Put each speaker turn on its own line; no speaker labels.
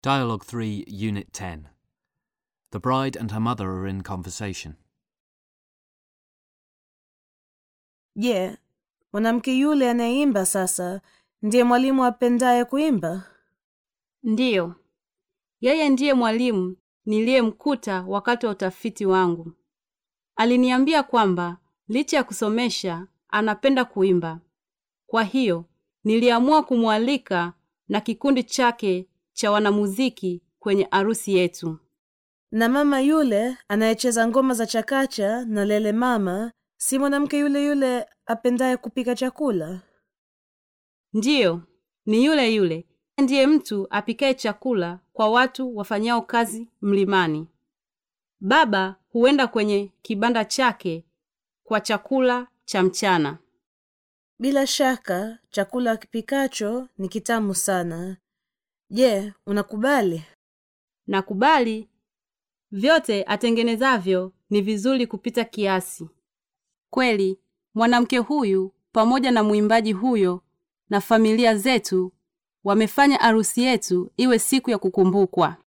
Dialogue 3, Unit 10. The bride and her mother are in conversation.
Je, mwanamke yule anayeimba sasa ndiye mwalimu apendaye kuimba?
Ndiyo, yeye ndiye mwalimu niliyemkuta wakati wa utafiti wangu. Aliniambia kwamba licha ya kusomesha anapenda kuimba. Kwa hiyo niliamua kumwalika na kikundi chake cha wanamuziki kwenye arusi yetu.
Na mama yule anayecheza ngoma za chakacha na lele mama si mwanamke yule yule apendaye kupika chakula?
Ndiyo, ni yule yule ndiye mtu apikaye chakula kwa watu wafanyao kazi mlimani. Baba huenda kwenye kibanda chake kwa chakula cha mchana.
Bila shaka chakula kipikacho ni kitamu sana. Je, unakubali?
Nakubali vyote atengenezavyo ni vizuri kupita kiasi. Kweli mwanamke huyu pamoja na mwimbaji huyo na familia zetu wamefanya arusi yetu iwe siku ya kukumbukwa.